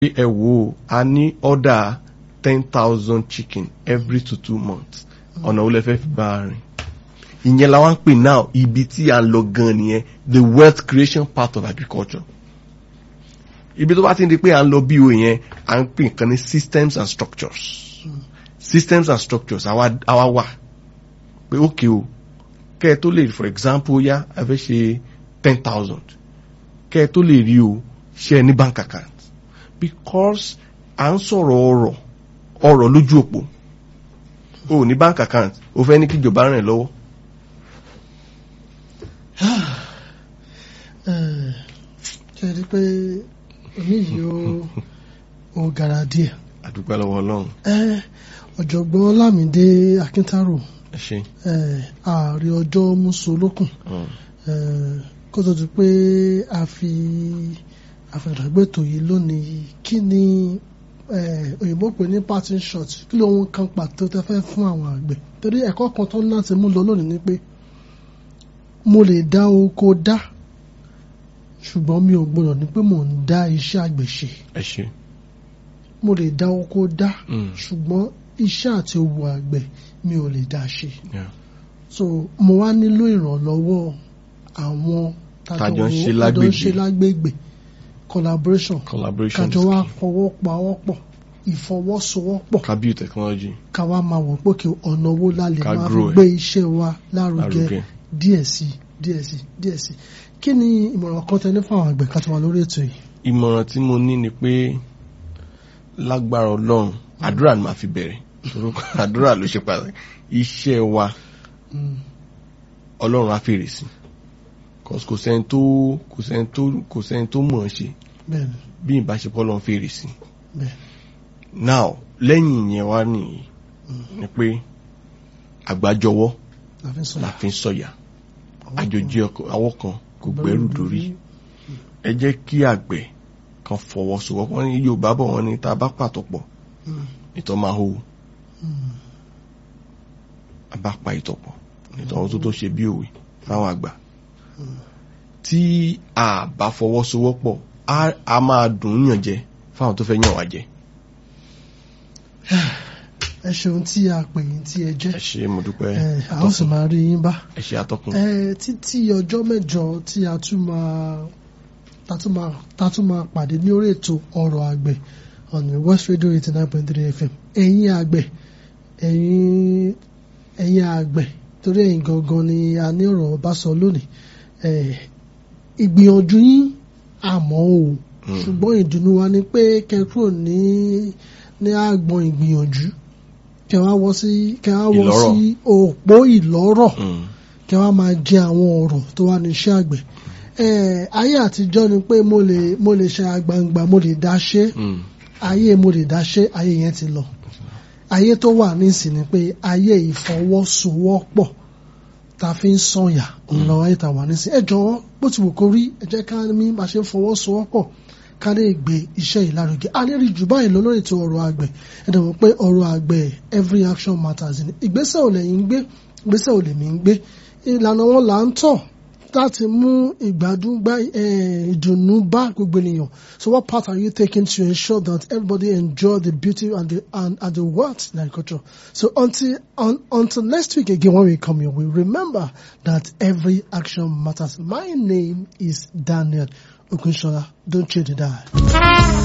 ẹ wò ó a ní ọ̀dà ten thousand chicken every two two months ọ̀nà olè fẹ́ fi bá a rìn ìyẹn la wá ń pè now ibi tí a ń lọ gan nìyẹn the wealth creation part of agriculture ibi tó bá ti ń di pé à ń lọ bí o yẹn à ń pè nǹkan ní systems and structures systems and structures àwa àwa wà pé ókè o kẹ́ ẹ tó lè for example yá ẹ fẹ́ ṣe ten thousand kẹ́ ẹ tó lè rí o ṣe ẹ ní bank account because à ń sọ̀rọ̀ ọ̀rọ̀ ọ̀rọ̀ lójú òpó o ò ní bank account o fẹ́ ní kí ìjọba ràn ẹ́ lọ́wọ́ ṣe rí pé omi yìí ó ó gara díẹ̀. àdúgbò lọ́wọ́ ọlọ́run ẹ ọ̀jọ̀gbọ́n Lámìdé Akíntárò ẹ ṣe ẹ ààrẹ ọjọ́ mùsùlùkùn Mm. ẹ kó tó di pé a fi àfẹ̀dàgbẹ́tò yìí lónìí kí ni ẹ òyìnbó pè ní parting shot kí ló ń kan pàtó tẹ fẹ́ fún àwọn àgbẹ̀ torí ẹ̀kọ́ kan tó ń láti mú lọ lónìí ni pé mo lè dá oko dá ṣùgbọ́n mi ò gbọ́dọ̀ ní pé mò ń dá iṣẹ́ àgbẹ̀ ṣe ẹ ṣe mo lè dá oko dá Mm. ṣùgbọ́n iṣẹ́ àti òwò àgbẹ̀ mi ò lè dá ṣe Yeah. so mo wá nílò ìrànlọ́wọ́ àwọn Tájọ ń ṣe tájọ ń lágbègbè. ṣe lágbègbè collaboration collaboration kájọ wá fọwọ́ pawọ́pọ̀ ìfọwọ́sowọ́pọ̀ ká build technology ká wá máa wọ̀ pé kí ọ̀nà owó la lè Ká máa fi grow ẹ̀. gbé iṣẹ́ wa lárugẹ lárugẹ. díẹ̀ sí díẹ̀ sí díẹ̀ sí kí ni ìmọ̀ràn kan tẹ ní fún àwọn àgbẹ̀ ká tó wà lórí ètò yìí. ìmọ̀ràn tí mo ní ni pé lágbára ọlọ́run àdúrà ni màá fi bẹ̀rẹ̀ orúkọ àdúrà ló ṣe pàtàkì iṣẹ́ wa Mm. ọlọ́run á fèrè sí cause kò sẹ́ni tó kò sẹ́ni tó kò sẹ́ni tó mọ̀ ọ́n ṣe bẹ́ẹ̀ni bí ìbáṣepọ̀ ọlọ́run fèrè sí bẹ́ẹ̀ now lẹ́yìn ìyẹn wá nìyí ni pé àgbájọwọ́ la fi ń sọ la fi ń sọ̀yà àjòjì ọkọ̀ àwọ̀ kan kò gbẹ́rù dórí ẹ jẹ́ kí àgbẹ̀ kan fọwọ́sowọ́pọ̀ wọ́n ní Yorùbá bọ̀ wọ́n ní tá a bá pàtó pọ̀ Mm. ìtọ́ máa hó Mm. a bá pa ìtọ̀ pọ̀ ìtọ́ tó tó ṣe bí òwe fáwọn àgbà tí a bá fọwọ́sowọ́pọ̀ á- a máa dùn ún yàn jẹ fáwọn tó fẹ́ yàn wá jẹ ẹ ṣeun tí a pè yín tí ẹ jẹ́ ẹ ṣe mo dúpẹ́ ẹ a ó sì máa rí yín bá ẹ ṣe atọ́kùn ẹ títí ọjọ́ mẹ́jọ tí a tún máa ta tún máa ta tún máa pàdé ní orí ètò ọ̀rọ̀ àgbẹ̀ ọ̀nà West Radio eighty nine point three FM ẹ̀yin àgbẹ̀ ẹ̀yin ẹ̀yin àgbẹ̀ torí ẹ̀yin gangan ni a ní ọ̀rọ̀ bá sọ lónìí ẹ ìgbìyànjú yín àmọ́ o Mm. ṣùgbọ́n ìdùnnú wa ni pé kẹ́kúrò ní ní àgbọn ìgbìyànjú kẹ́ wá wọ́ sí kẹ́ wá wọ́ Ìlọ́rọ̀. sí òpó ìlọ́rọ̀ Mm. kí wọ́n máa jẹ àwọn ọ̀rọ̀ tó wà ní iṣẹ́ àgbẹ̀. Eh, ayé àtijọ́ ni pé mo lè mo lè ṣe àgbàǹgbà mo lè dá ṣe Mm. ayé mo lè dá ṣe ayé yẹn ti lọ. ayé tó wà nísìn ni pé ayé ìfọwọ́sowọ́pọ̀ ta fi ń sọ̀yà òun lọ́wọ́ ayé ta wà nísìn. ẹ jọ̀wọ́ bó ti wù kó rí ẹ jẹ́ ká ní bá ṣe ń fọwọ́sowọ́pọ̀ ká lè gbé iṣẹ́ yìí lárugẹ. a lè rí jù báyìí lọ lórí ètò ọ̀rọ̀ àgbẹ̀ ẹ dẹ̀ mọ̀ pé ọ̀rọ̀ àgbẹ̀ every action matters ni. ìgbésẹ̀ ò lẹ́yìn ń gbé ìgbésẹ̀ ò lèmi ń gbé ìlànà wọn là ń tọ̀ láti mú ìgbádùn gbá eh, ìdùnnú bá gbogbo ènìyàn so what part are you taking to ensure that everybody enjoy the beauty and the and, and the wealth in agriculture so until un, until next week again when we come your way remember that every action matters my name is Daniel Okunshola don't change the dial.